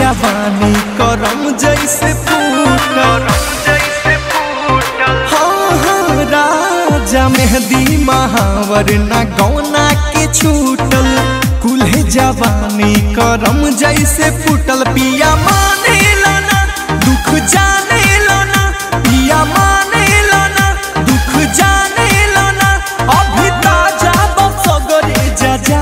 जवानी करम जैसे फूटल हाँ हाँ राजा मेहदी महावर ना गौना के छूटल कुल्हे जवानी करम जैसे फूटल पिया माने लाना दुख जाने लाना पिया माने लाना दुख जाने लाना अभी ताजा बसगरे जा जा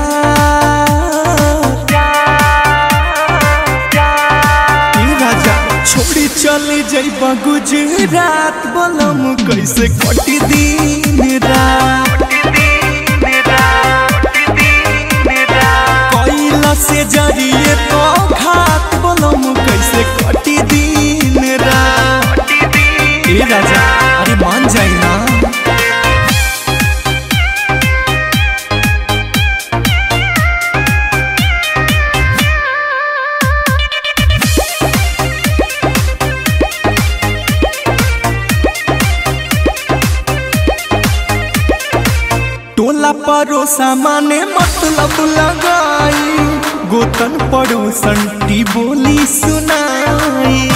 ए राजा छोड़ी चली जइबा गुजरात बोलम कैसे कटी दिन रात कैला से जरिए तो घात बोलम कैसे कटी दिन रात ए राजा अरे मान जाए ना टोला परोसा माने मतलब लगाई गोतन पड़ोसन टी बोली सुनाई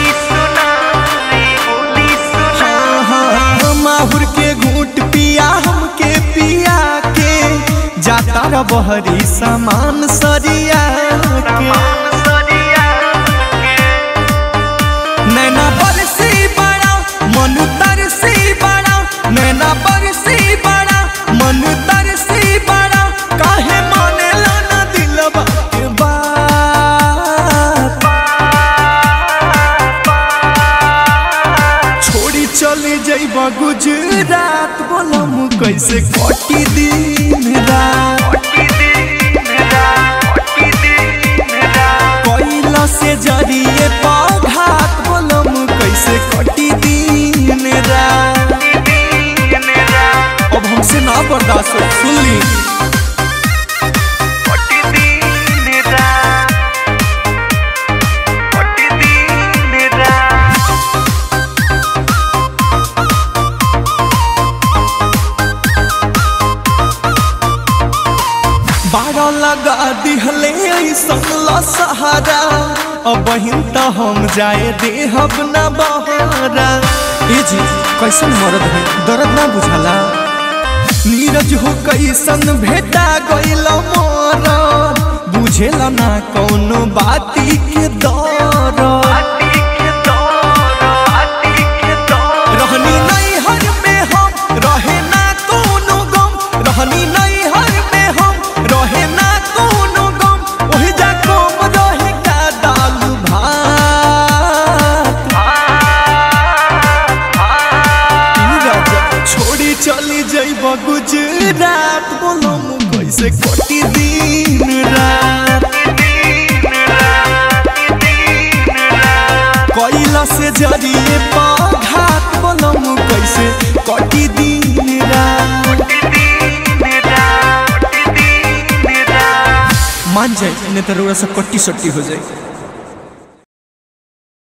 हाँ, हाँ, माहुर के घूट पिया हमके पिया के जाता र बहरी सामान सरिया के नैना बरसी बड़ा मन तरसी बड़ा नैना बरसी बड़ा मन तरसी बड़ा काहे माने लाना दिलवा के बात छोड़ी चली जइबा गुजरात बोलम कैसे कटी दिन रात कैला से जरिए पौघात बोलम कैसे कटी दिन रात अब हमसे ना बर्दाश्त हो सुन ली बारह लगा दिहले ऐसन सहारा अब बहिन त हम जाए देहब ना बहारा ए जी कैसन मरद है दर्द ना बुझाला नीरज हो कैसन भेटा गइल मोर बुझेला ना कौनो बाती के दर रहनी नहीं हर में हम रहे ना कोनो गम रहनी नहीं हर में हम रहे ना कोनो गम ओही जा कम रहे का दाल भात ई राजा छोड़ी चली जइब गुजरात बोलम कैसे कटी दिन रात कैला से जरिए पघात बोलम कैसे कटी दिन रात मान जाए नहीं तो रोड़ा सा कट्टी सट्टी हो जाए